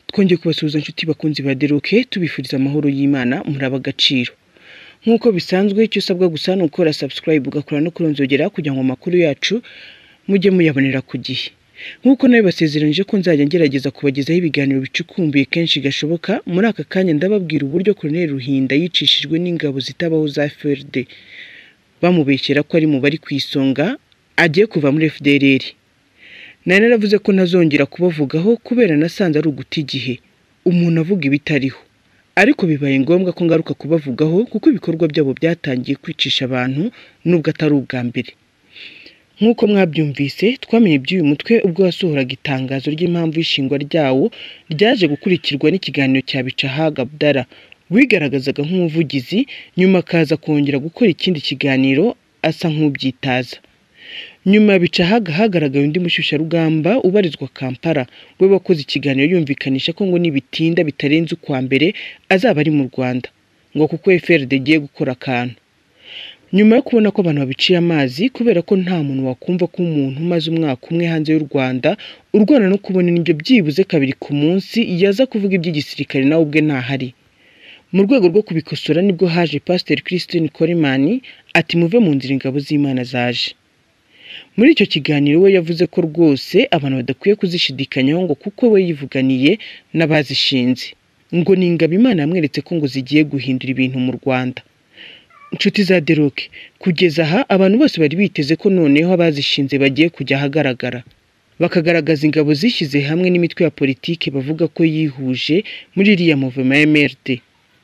twongeye kubasuhuza inshuti bakunzi ba deroke tubifuriza amahoro y'imana muraba agaciro nk'uko bisanzwe icyo usabwa gusa ni ukora subscribe ugakora no kuronzogera kugira ngo amakuru yacu mujye muyabonera ku gihe nk'uko nawe basezeranije ko nzajya ngerageza kubagezaho ibiganiro bicukumbuye kenshi gashoboka muri aka kanya ndababwira uburyo Colonel Ruhinda yicishijwe n'ingabo zitabaho za FRD bamubeshyera ko ari mu bari ku isonga agiye kuva muri FDLR nari naravuze ko ntazongera kubavugaho kubera nasanze ari uguta igihe umuntu avuga ibitariho ariko bibaye ngombwa ko ngaruka kubavugaho kuko ibikorwa byabo byatangiye kwicisha abantu nubwo atari ubwa mbere nk'uko mwabyumvise twamenye iby'uyu mutwe ubwo wasohoraga itangazo ry'impamvu y'ishingwa ryawo ryaje gukurikirwa n'ikiganiro cya bicahaga abdara wigaragazaga nk'umuvugizi nyuma akaza kongera gukora ikindi kiganiro asa nk'ubyitaza nyuma bicahaga hagaragaye undi mushyushyarugamba ubarizwa kampala we wakoze ikiganiro yumvikanisha ko ngo nibitinda bitarenze ukwa mbere azaba ari mu rwanda ngo kuko frd igiye gukora akantu nyuma yo kubona ko abantu babiciye amazi kubera ko nta muntu wakumva ko umuntu umaze umwaka umwe hanze y'u rwanda urwana no kubona indyo byibuze kabiri ku munsi yaza kuvuga iby'igisirikare nawe ubwe ntahari mu rwego rwo kubikosora nibwo haje pasiteri christine korimani ati muve mu nzira ingabo z'imana zaje muri icyo kiganiro we yavuze ko rwose abantu badakwiye kuzishidikanyaho ngo kuko we yivuganiye n'abazishinze ngo ni ingabo imana yamweretse ko ngo zigiye guhindura ibintu mu rwanda inshuti za deroke kugeza aha abantu bose bari biteze ko noneho abazishinze bagiye kujya ahagaragara bakagaragaza ingabo zishyize hamwe n'imitwe ya politike bavuga ko yihuje muri iriya movema ya MRD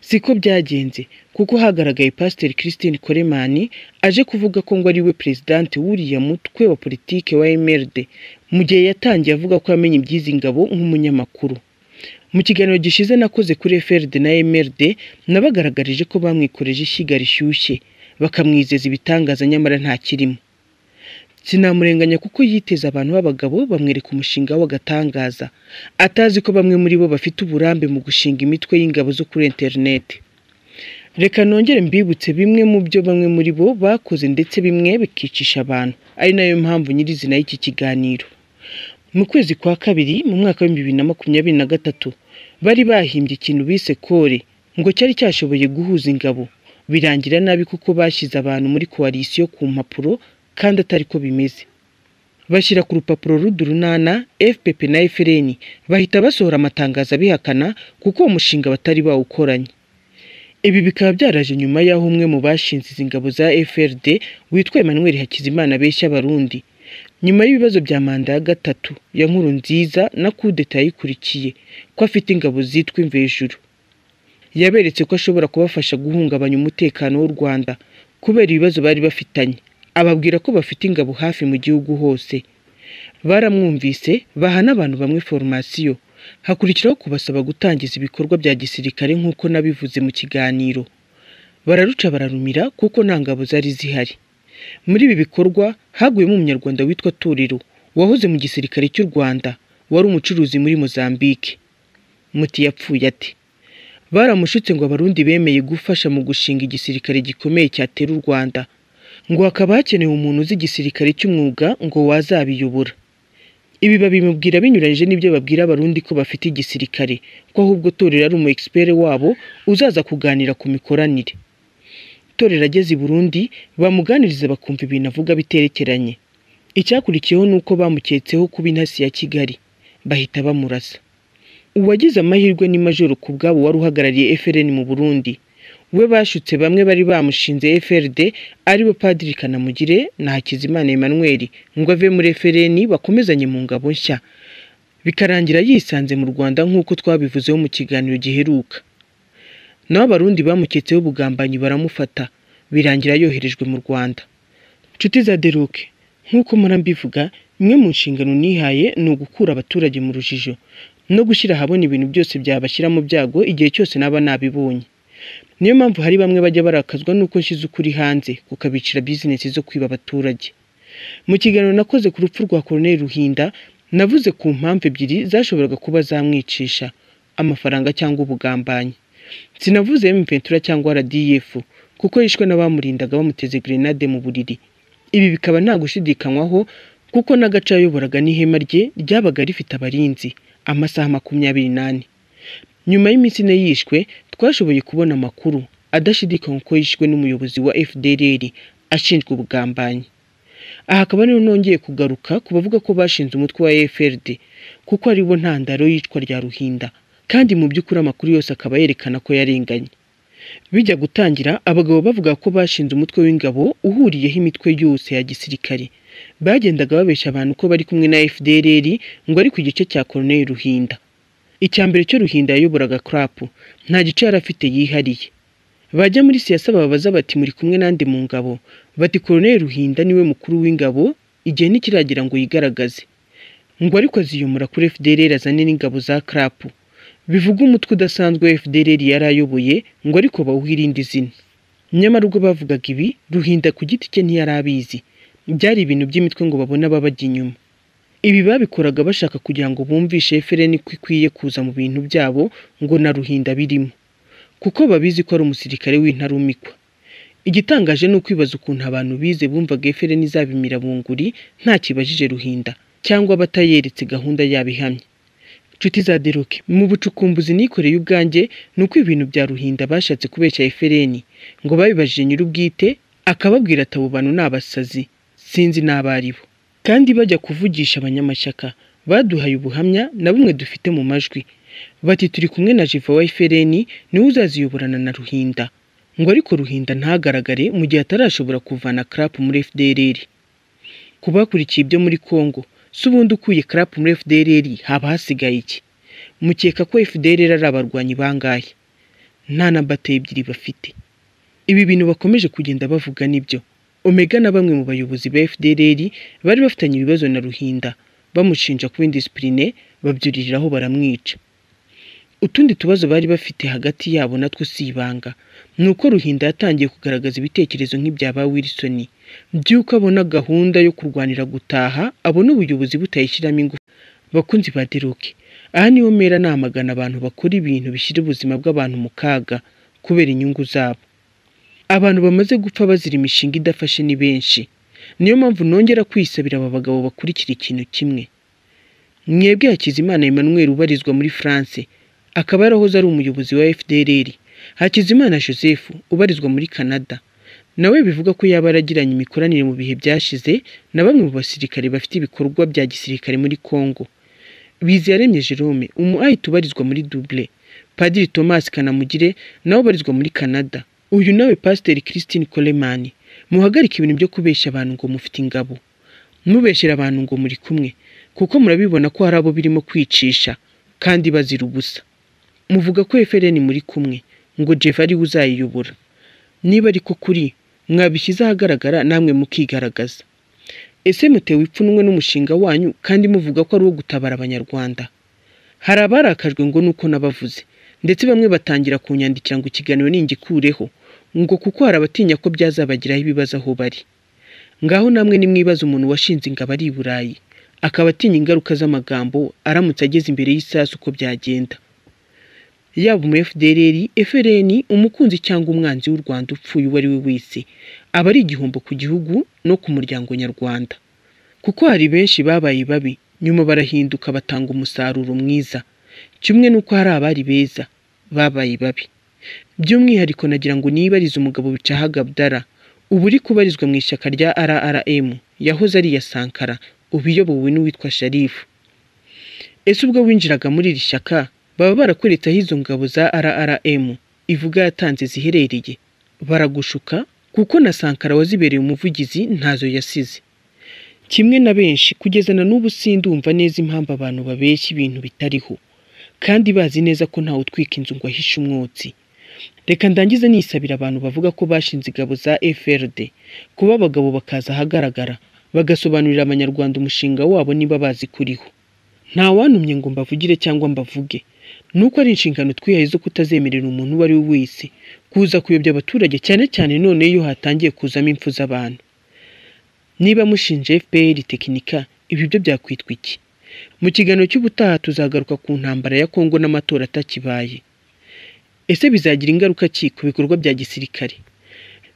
siko byagenze kuko hagaragaye pasiteri christine koremani aje kuvuga ko ngo ariwe perezidanti w'uriya mutwe wa politike wa MRD mu gihe yatangiye avuga ko yamenye iby'izi ngabo nk'umunyamakuru mu kiganiro gishize nakoze kuri FRD na MRD nabagaragarije ko bamwikoreje ishyiga rishyushye bakamwizeza ibitangaza nyamara nta kirimo sinamurenganya kuko yiteze abantu b'abagabo bamwereka umushinga w'agatangaza atazi ko bamwe muri bo bafite uburambe mu gushinga imitwe y'ingabo zo kuri interineti reka nongere mbibutse bimwe mu byo bamwe muri bo bakoze ndetse bimwe bikicisha abantu ari nayo mpamvu nyirizina y'iki kiganiro mu kwezi kwa kabiri mu mwaka w'ibihumbi bibiri na makumyabiri na gatatu bari bahimbye ikintu bise kore ngo cyari cyashoboye guhuza ingabo birangira nabi kuko bashyize abantu muri koalisiyo ku mpapuro kandi atari ko bimeze bashyira ku rupapuro rudurunana fpp na frn bahita basohora amatangazo abihakana kuko uwo mushinga batari bawukoranye ibi bikaba byaraje nyuma y'aho umwe mu bashinze izi ngabo za frd witwa emmanuel hakizimana abeshya abarundi nyuma y'ibibazo bya manda ya gatatu ya nkuru nziza na kudeta yayikurikiye ko afite ingabo zitwa imvejuru yaberetse ko ashobora kubafasha guhungabanya umutekano w'u rwanda kubera ibibazo bari bafitanye ababwira ko bafite ingabo hafi mu gihugu hose baramwumvise baha n'abantu bamwe foromasiyo hakurikiraho kubasaba gutangiza ibikorwa bya gisirikare nk'uko nabivuze mu kiganiro bararuca bararumira kuko nta ngabo zari zihari muri ibi bikorwa haguyemo umunyarwanda witwa Turiro wahoze mu gisirikare cy'u Rwanda wari umucuruzi muri Mozambique muti yapfuye ati baramushutse ngo abarundi bemeye gufasha mu gushinga igisirikare gikomeye cyatera u Rwanda ngo hakaba hakenewe umuntu uzi igisirikare cy'umwuga ngo wazabiyobora ibi babimubwira binyuranyije n'ibyo babwira abarundi ko bafite igisirikare ko ahubwo Torero ari umu expert wabo uzaza kuganira ku mikoranire Torero ageze i Burundi bamuganiriza bakumva ibintu avuga biterekeranye icyakurikiyeho ni uko bamuketseho kuba intasi ya Kigali bahita bamurasa uwagize amahirwe ni majoro ku bwabo wari uhagarariye FRN mu Burundi we bashutse bamwe bari bamushinze FRD aribo Padiri Kanamugire na Hakizimana Emmanuel ngo ave muri FRN bakomezanye mu ngabo nshya bikarangira yisanze mu Rwanda nk'uko twabivuzeho mu kiganiro giheruka naho abarundi bamuketseho ubugambanyi baramufata birangira yoherejwe mu Rwanda nshuti za Deroke nk'uko murambivuga imwe mu nshingano nihaye ni ugukura abaturage mu rujijo no gushyira ahabona ibintu byose byabashyira mu byago igihe cyose naba nabibonye niyo mpamvu hari bamwe bajya barakazwa n'uko nshyize ukuri hanze kukabicira bizinesi zo kwiba abaturage mu kiganiro nakoze ku rupfu rwa Colonel Ruhinda navuze ku mpamvu ebyiri zashoboraga kuba zamwicisha amafaranga cyangwa ubugambanyi sinavuze ventura cyangwa RDF kuko yishwe n'abamurindaga bamuteze grenade mu buriri ibi bikaba nta gushidikanywaho kuko n'agace yayoboraga n'ihema rye ryabaga rifite abarinzi amasaha makumyabiri n'ane nyuma y'iminsi ine yishwe twashoboye kubona amakuru adashidikanywa ko yishwe n'umuyobozi wa FDLR ashinjwa ubugambanyi aha akaba ariho nongeye kugaruka ku bavuga ko bashinze umutwe wa FRD kuko ari bo ntandaro y'icwa rya Ruhinda kandi mu by'ukuri amakuru yose akaba yerekana ko yarenganye bijya gutangira abagabo bavuga ko bashinze umutwe w'ingabo uhuriyeho imitwe yose ya gisirikare bagendaga babeshya abantu ko bari kumwe na FDLR ngo ari ku gice cya Colonel Ruhinda icya mbere cyo Ruhinda yayoboraga CRAP nta gice yari afite yihariye bajya muri siyasa bababaza bati muri kumwe nande mu ngabo bati Colonel Ruhinda niwe mukuru w'ingabo igihe ntikiragira ngo yigaragaze ngo ariko aziyomora kuri FDLR azane n'ingabo za CRAP bivuga umutwe udasanzwe wa FDLR yari ayoboye ngo ariko bawuha irindi zina nyamara ubwo bavugaga ibi Ruhinda ku giti cye ntiyari abizi byari ibintu by'imitwe ngo babone ababajya inyuma ibi babikoraga bashaka kugira ngo bumvishe FRN ko ikwiye kuza mu bintu byabo ngo na Ruhinda birimo kuko babizi ko ari umusirikare w'intarumikwa igitangaje ni ukwibaza ukuntu abantu bize bumvaga FRN izabimira bunguri nta kibajije Ruhinda cyangwa abatayeretse gahunda yabo ihamye nshuti za Deroke mu bucukumbuzi nikoreye ubwanjye ni uko ibintu bya Ruhinda bashatse kubeshya FRN ngo babibajije nyir'ubwite akababwira ati abo bantu ni abasazi sinzi n'abo ari bo kandi bajya kuvugisha abanyamashyaka baduhaye ubuhamya na bumwe dufite mu majwi bati turi kumwe na Jiva wa FRN niwe uzaziyoborana na Ruhinda ngo ariko Ruhinda ntagaragare mu gihe atarashobora kuvana CRAP muri FDLR ku bakurikiye ibyo muri Congo si ubundi ukuye CRAP muri FDLR haba hasigaye iki mukeka ko FDLR ari abarwanyi bangahe nta na bataye ebyiri bafite ibi bintu bakomeje kugenda bavuga nibyo Omega na bamwe mu bayobozi ba FDLR bari bafitanye ibibazo na Ruhinda bamushinja kuba indisipurine babyuririraho baramwica utundi tubazo bari bafite hagati yabo natwo si ibanga ni uko Ruhinda yatangiye kugaragaza ibitekerezo nk'ibya ba Wilson by'uko abona gahunda yo kurwanira gutaha abona ubuyobozi butayishyiramo ingufu bakunzi ba Deroke aha niho mera namagana abantu bakora ibintu bishyira ubuzima bw'abantu mu kaga kubera inyungu zabo abantu bamaze gupfa bazira imishinga idafashe ni benshi niyo mpamvu nongera kwisabira aba bagabo bakurikira ikintu kimwe mwebwe Hakizimana Emmanuel ubarizwa muri France akaba yarahoze ari umuyobozi wa FDLR Hakizimana Joseph ubarizwa muri Canada nawe bivuga ko yaba yaragiranye imikoranire mu bihe byashize na bamwe mu basirikare bafite ibikorwa bya gisirikare muri Congo Biziyaremye Jerome umu ayita ubarizwa muri Double Padiri Thomas Kanamugire nawe ubarizwa muri Canada uyu nawe pasiteri christine coleman muhagarike ibintu byo kubeshya abantu ngo mufite ingabo mubeshyera abantu ngo muri kumwe kuko murabibona ko hari abo birimo kwicisha kandi bazira ubusa muvuga ko FRN muri kumwe ngo jeff ariwe uzayiyobora niba ariko kuri mwabishyize ahagaragara namwe mukigaragaza ese mutewe ipfunwe n'umushinga wanyu kandi muvuga ko ari uwo gutabara abanyarwanda hari abarakajwe ngo nuko nabavuze ndetse bamwe batangira kunyandikira ngo ikiganiro ningikureho ngo kuko hari abatinya ko byazabagiraho ibibazo aho bari ngaho namwe nimwibaza umuntu washinze ingabo ari i burayi akaba atinya ingaruka z'amagambo aramutse ageze imbere y'isasu uko byagenda yaba umu FDLR, FRN, umukunzi cyangwa umwanzi w'u Rwanda upfuye uwo ari we wese aba ari igihombo ku gihugu no ku muryango nyarwanda kuko hari benshi babaye babi nyuma barahinduka batanga umusaruro mwiza kimwe n'uko hari abari beza babaye babi by'umwihariko nagira ngo nibarize umugabo bicaha Gabdara ubu uri kubarizwa mu ishyaka rya RRM yahoze ari iya Sankara ubu iyobowe n'uwitwa Sharifu ese ubwo winjiraga muri iri shyaka baba barakweretse aho izo ngabo za RRM ivuga yatanze ziherereye baragushuka kuko na Sankara wazibereye umuvugizi ntazo yasize kimwe na benshi kugeza na n'ubu sindumva neza impamvu abantu babeshya ibintu bitariho kandi bazi neza ko ntawe utwika inzu ngo ahishe umwotsi reka ndangize nisabira abantu bavuga ko bashinze ingabo za FRD kuba abagabo bakaza ahagaragara bagasobanurira abanyarwanda umushinga wabo niba bazi kuriho nta wantumye ngo mbavugire cyangwa mbavuge nuko ari inshingano twihaye zo kutazemerera umuntu uwo ari we wese kuza kuyobya abaturage cyane cyane none iyo hatangiye kuzamo impfu z'abantu niba mushinje FPR tekinika ibi byo byakwitwa iki mu kiganiro cy'ubutaha tuzagaruka ku ntambara ya Kongo n'amatora atakibaye ese bizagira ingaruka ki ku bikorwa bya gisirikare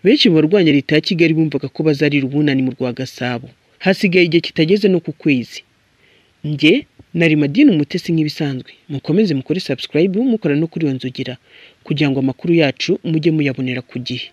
benshi mu barwanya leta ya Kigali bumvaga ko bazarira ubunani mu rwa Gasabo hasigaye igihe kitageze no ku kwezi njye nari madini umutesi nk'ibisanzwe mukomeze mukore subscribe mukora no kuri iyo nzogera kugira ngo amakuru yacu mujye muyabonera ku gihe